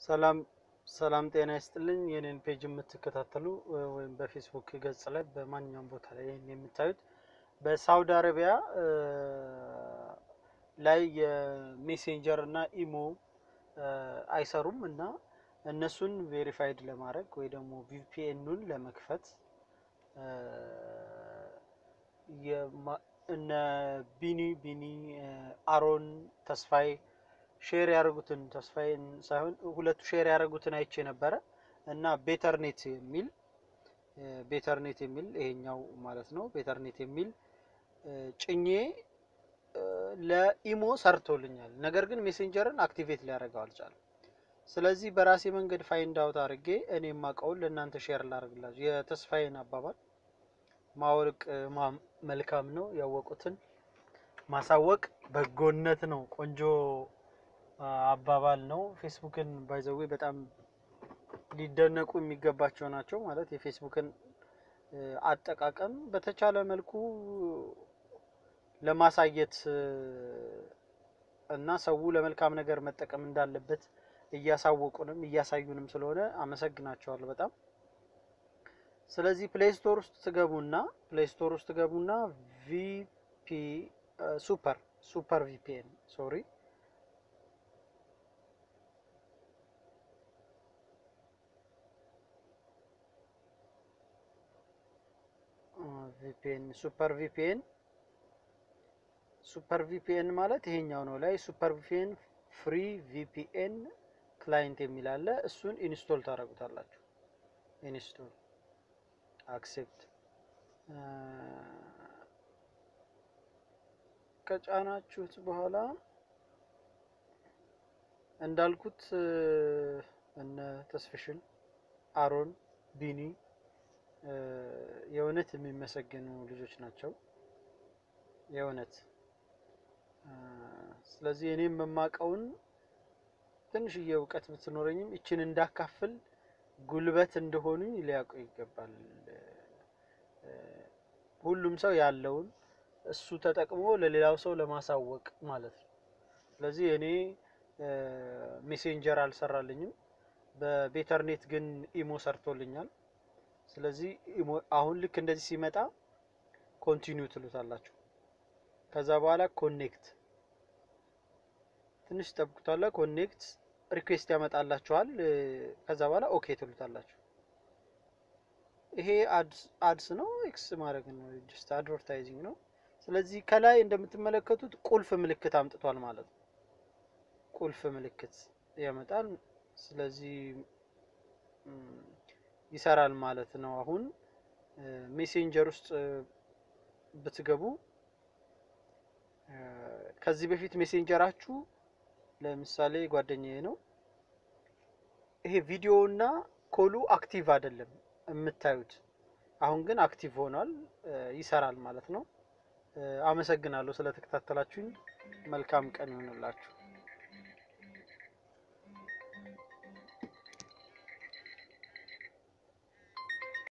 ሰላም ሰላም ጤና ይስጥልኝ። የኔን ፔጅ የምትከታተሉ ወይም በፌስቡክ ገጽ ላይ በማንኛውም ቦታ ላይ ይህን የምታዩት በሳውዲ አረቢያ ላይ የሜሴንጀር እና ኢሞ አይሰሩም እና እነሱን ቬሪፋይድ ለማድረግ ወይ ደግሞ ቪፒኤኑን ለመክፈት እነ ቢኒ ቢኒ አሮን ተስፋዬ ሼር ያደረጉትን ተስፋዬን ሳይሆን ሁለቱ ሼር ያደረጉትን አይቼ ነበረ እና ቤተርኔት የሚል ቤተርኔት የሚል ይሄኛው ማለት ነው። ቤተርኔት የሚል ጭኜ ለኢሞ ሰርቶልኛል። ነገር ግን ሜሴንጀርን አክቲቬት ሊያደርገው አልቻለም። ስለዚህ በራሴ መንገድ ፋይንድ አውት አድርጌ እኔ የማውቀውን ለእናንተ ሼር ላደርግላችሁ። የተስፋዬን አባባል ማወቅ መልካም ነው፣ ያወቁትን ማሳወቅ በጎነት ነው። ቆንጆ አባባል ነው። ፌስቡክን ባይዘዌ በጣም ሊደነቁ የሚገባቸው ናቸው። ማለት የፌስቡክን አጠቃቀም በተቻለ መልኩ ለማሳየት እና ሰው ለመልካም ነገር መጠቀም እንዳለበት እያሳወቁንም እያሳዩንም ስለሆነ አመሰግናቸዋለሁ በጣም። ስለዚህ ፕሌይ ስቶር ውስጥ ትገቡና ፕሌይ ስቶር ውስጥ ትገቡና ቪፒ ሱፐር ሱፐር ቪፒኤን ሶሪ ቪፒኤን ሱፐር ቪፒኤን ሱፐር ቪፒኤን ማለት ይሄኛው ነው። ላይ ሱፐር ቪፒኤን ፍሪ ቪፒኤን ክላይንት የሚል አለ። እሱን ኢንስቶል ታደርጉታላችሁ። ኢንስቶል አክሴፕት ከጫናችሁት በኋላ እንዳልኩት እነ ተስፍሽን አሮን ቢኒ የእውነት የሚመሰገኑ ልጆች ናቸው። የእውነት ስለዚህ እኔም የማውቀውን ትንሽዬ እውቀት ብትኖረኝም ይችን እንዳካፍል ጉልበት እንደሆኑኝ ሊያውቁ ይገባል። ሁሉም ሰው ያለውን እሱ ተጠቅሞ ለሌላው ሰው ለማሳወቅ ማለት ነው። ስለዚህ እኔ ሜሴንጀር አልሰራልኝም፣ በቤተርኔት ግን ኢሞ ሰርቶልኛል። ስለዚህ አሁን ልክ እንደዚህ ሲመጣ ኮንቲኒው ትሉታላችሁ። ከዛ በኋላ ኮኔክት ትንሽ ጠብቁታላ። ኮኔክት ሪኩዌስት ያመጣላችኋል። ከዛ በኋላ ኦኬ ትሉታላችሁ። ይሄ አድስ ነው፣ ኤክስ ማድረግ ነው፣ ጀስት አድቨርታይዚንግ ነው። ስለዚህ ከላይ እንደምትመለከቱት ቁልፍ ምልክት አምጥቷል ማለት ነው። ቁልፍ ምልክት ያመጣል። ስለዚህ ይሰራል ማለት ነው። አሁን ሜሴንጀር ውስጥ ብትገቡ ከዚህ በፊት ሜሴንጀራችሁ ለምሳሌ ጓደኛዬ ነው። ይሄ ቪዲዮ እና ኮሉ አክቲቭ አይደለም የምታዩት። አሁን ግን አክቲቭ ሆኗል፣ ይሰራል ማለት ነው። አመሰግናለሁ ስለተከታተላችሁኝ። መልካም ቀን ይሆንላችሁ።